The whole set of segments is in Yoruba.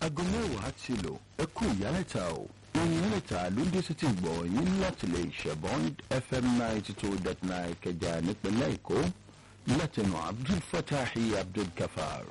aago mẹ́wàá ti lò ẹ kú ìyálẹ̀ta o ìyálẹ̀ta ló ń dé sí ti gbọ̀ yín láti lè ṣẹ̀bọ́n fm ninety two dot nine kẹjà nípínlẹ̀ èkó látẹnu abdul fatahi abdul kafar.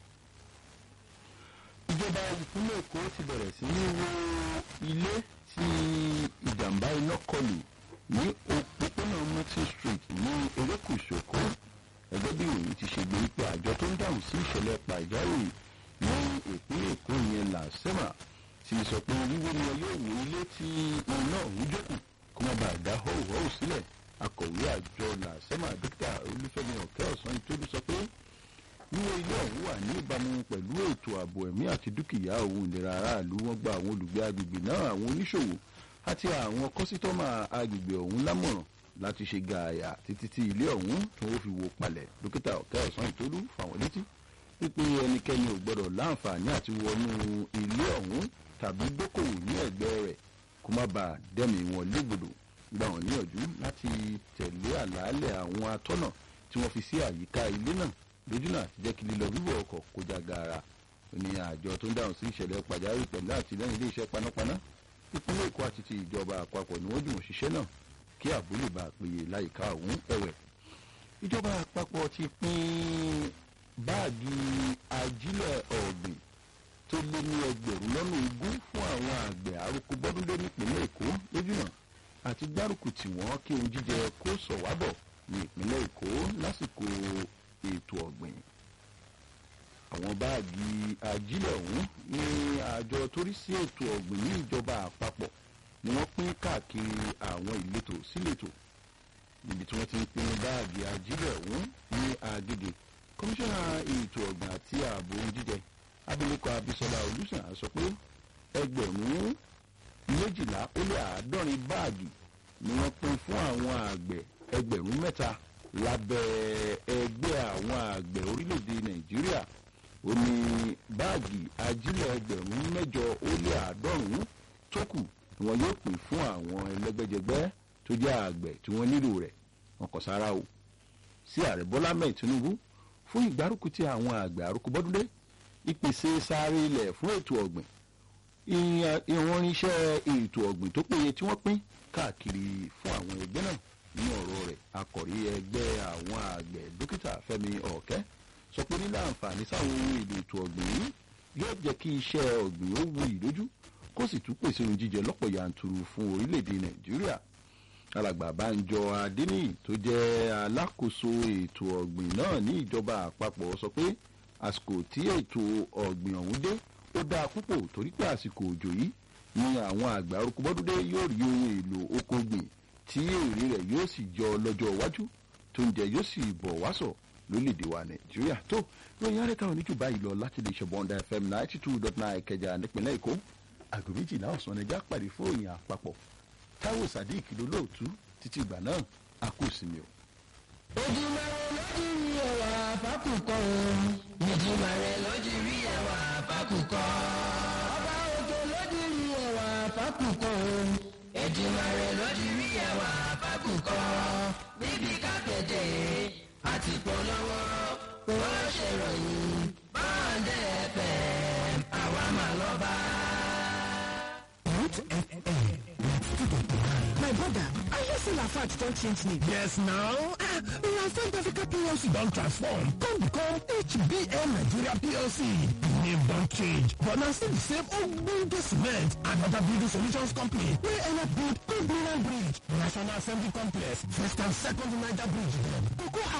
ìjọba ìpínlẹ̀ èkó ti bẹ̀rẹ̀ sí ní wo ilé tí ìjàmbá iná kọlù ní òpópónà mercy street ní erékùṣù èkó ẹgbẹ́ bí ìròyìn ti ṣe gbé pé àjọ tó ń dáhùn sí ìṣẹ̀lẹ̀ pàjáwìrì ní ìpínlẹ̀ èkó yẹn làásẹ́mà ti sọ pé wíwó ni wọn yóò wó ilé tí iná òun jókòó kó má bàa dá họ́wùhọ́wù sílẹ̀ akọ̀wé àjọ làásẹ́mà dókítà olúfẹ́mi ọ̀kẹ́ ọ̀sán ìtòlú sọ pé wíwó ilé ọ̀hún wà ní ìbámu pẹ̀lú ètò ààbò ẹ̀mí àti dúkìá òun ìlera aráàlú wọn gba àwọn olùgbé agbègbè náà àwọn oníṣòwò àti àwọn kọ́sítọ́mà agbègbè ọ̀hún lámọ̀ràn láti ṣe gààyà títí tí ilé ọ̀hún tí wọ́n fi wó palẹ̀ dókítà ọ̀kẹ́ ọ̀sán ìtòlú fáwọn létí wípé ẹnikẹ́ni ò gbọ́dọ̀ láǹfààní àti wọnú ilé ọ̀hún tàbí dókòwò ní ẹ̀gbẹ́ rẹ̀ kó má bàa dẹ́mi wọn légbodò gbà wọ́n níyànjú láti tẹ̀lé àlàálẹ̀ àwọn atọ́nà tí wọ́n fi sí àyíká ilé náà lójú náà ti jẹ́ kí lílọ bíbọ̀ ọkọ̀ kó já gaara ní àjọ tó ń dáhùn sí ìṣẹ̀lẹ̀ pàjáwìrì pẹ̀lú àtìlẹ́yìn iléeṣẹ́ panápaná ìpínlẹ̀ èkó àti ti ìjọba àpapọ̀ ni wọ́n jùmọ̀ ṣiṣẹ́ náà kí ààbò lè bá a péye láyìíká ọ̀hún ẹ̀wẹ̀ ìjọba àpapọ̀ ti pín báàgì ajílẹ̀ ọ̀gbìn tó lé ní ẹgbẹ̀rún lọ́nà ogún fún àwọn àgbẹ̀ àròkọ bọ́dúndé nípínlẹ̀ èkó lójúnà àti gbárùkù tí wọ́n kí ohun jíjẹ kó sọ̀wábọ̀ ní ìpínlẹ̀ èkó lásìkò ètò ọ̀gbìn. àwọn báàgì ajílẹ̀ ọ̀hún ní àjọ tó rí sí ètò ọ̀gbìn ní ìjọba àpapọ̀ ni wọ́n pín káàkiri àwọn ìletò síletò níbi tí wọ́n ti ń pín báàgì ajílẹ̀ ọ̀hún ní agége kọmíṣánná ètò ọ̀gbìn àti ààbò ohun jíjẹ abilékọ abisola olùsàn sọ pé ẹgbẹ̀rún méjìlá ó lé àádọ́rin báàgì ni wọ́n pín fún àwọn àgbẹ̀ ẹgbẹ̀rún mẹ́ta lábẹ́ ẹgbẹ́ àwọn àgbẹ̀ orílẹ̀-èdè nàìjíríà ó ní báàgì ajílẹ̀ ẹgbẹ̀rún mẹ́jọ ó lé àádọ́rùn-ún tó kù ni wọ́n yóò pín fún àwọn ẹlẹ́gbẹ́jẹgbẹ́ tó jẹ́ àgbẹ̀ tí wọ́n nílò rẹ̀ wọn kò sára o sí ààrẹ bọ́lá mẹ́ẹ̀ tinubu fún ìgbárùkù tí àwọn àgbẹ̀ àrùkù bọ́dúndé ìpèsè sáré ilẹ̀ fún ètò ọ̀gbìn ìwọ̀n iṣẹ́ ètò ọ̀gbìn tó péye tí wọ́n pín káàkiri fún àwọn ẹgbẹ́ náà ní ọ̀rọ̀ rẹ̀ akọ̀rí ẹgbẹ́ àwọn àgbẹ̀ dókítà fẹ́mi ọ̀kẹ́ sọ pé nílẹ̀ àǹfààní sáwọn ohun èlò ètò ọ̀gbìn yìí yóò jẹ́ kí iṣẹ́ ọ̀gbìn ó wu ìlójú kó sì tún pèsè ohun jíjẹ lọ́pọ̀ yanturu fún orílẹ̀-èdè nàìjíríà alàgbà banjọ adéníyì tó jẹ́ alákòóso ètò ọ̀gbìn náà ní ìjọba àpapọ̀ sọ pé àsìkò tí ètò ọ̀gbìn ọ̀hún dé ó dáa púpọ̀ torí pé àsìkò òjò yìí ni àwọn àgbà orúkúbọ́dúndé yóò rí ohun èlò oko gbìn tí èrè rẹ̀ yóò sì jọ lọ́jọ́ iwájú tó ń jẹ yóò sì bọ̀ wásọ̀ lórílẹ̀‐èdè wa nàìjíríà tó lóyún arẹ́ka òní jù báyìí lọ láti lè ṣe bọ́ńdà fm ninety two dot nine kẹjà nípínlẹ̀ èkó àgọ́ méjìlá ọ̀sán ẹja pàdé fún òyìn àpapọ̀ táwọn sadiq lólóòtú títí ìgbà náà a kò sinmi o. ojúmọ́ lójú rí ẹwà fákùkọ o ojúmọ́ rẹ lójú rí ẹwà fákùkọ. ọba òjò lójú rí ẹwà fákùkọ o ojúmọ́ rẹ lójú rí ẹwà fákùkọ. níbi kápẹ́tẹ̀ àti polówó kò ṣèròyìn báńdẹ̀ fm àwa máa lọ bá. Root FM. My brother, I hear say Lafarge don change name. Yes now, ah, Lafarge Africa PLC don transform come become HBN Nigeria PLC. The name don change but na still the same ogbonge cement and other building solutions company wey help build Good Bridge, National Assembly Complex, First and Second Niger Bridge dem. Cocoa